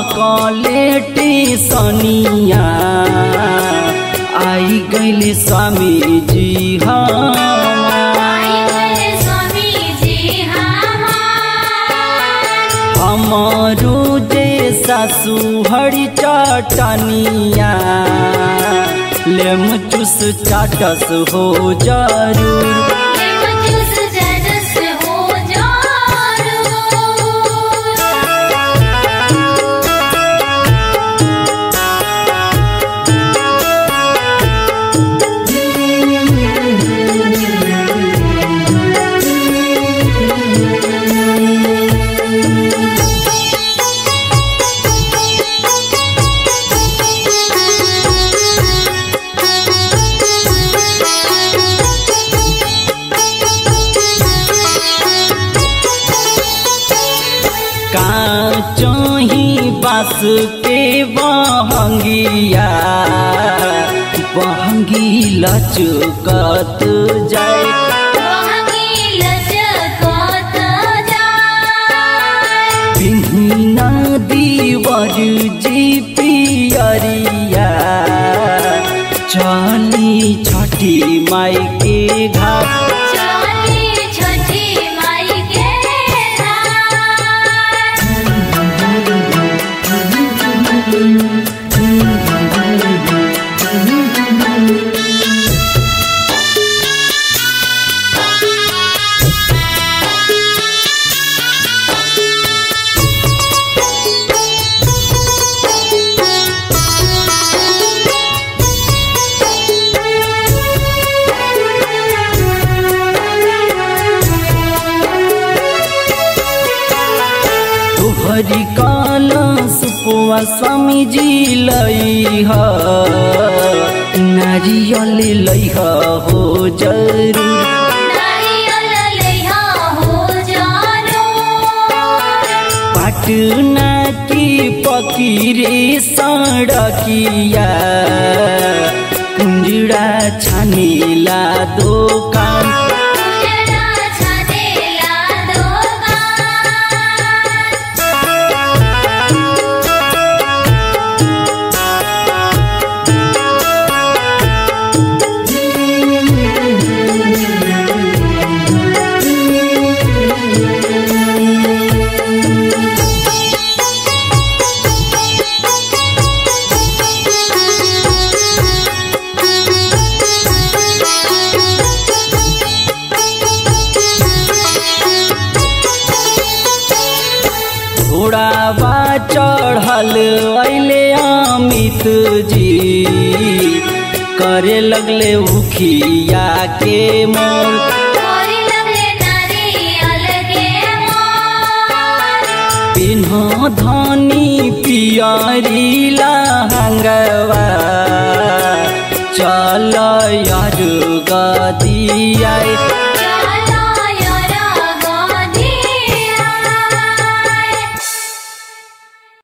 कलेटी सनिया आई गैली स्वामी जी आई गए स्वामी जी हमार हमारो जे सासु हरी चटनिया लेम चूस चाटस हो जरूर ये मजूस जरस हो जारो काचही बास के बहंगिया बहंगी लचकत जाए वहंगी लचकत जाए पिहिना दीवर जी पियरिया चली छठी माई के घाट चली छठी माई के रात तोहरी काला सुपुआ स्वामी जी लई ह नारियल लई ह हो जरूर नारियल लइहा हो जानो पाटना की पकीरे सड़किया कुंजड़ा छानीला दोकान उजड़ा छानेला दोकान घोड़ावा चढ़ल अले अमित जी करे लगले उखिया के मोर मोरी लगले नारियल के मोर पिन्ह धनी पियरी लहंगवा चल यार गदिया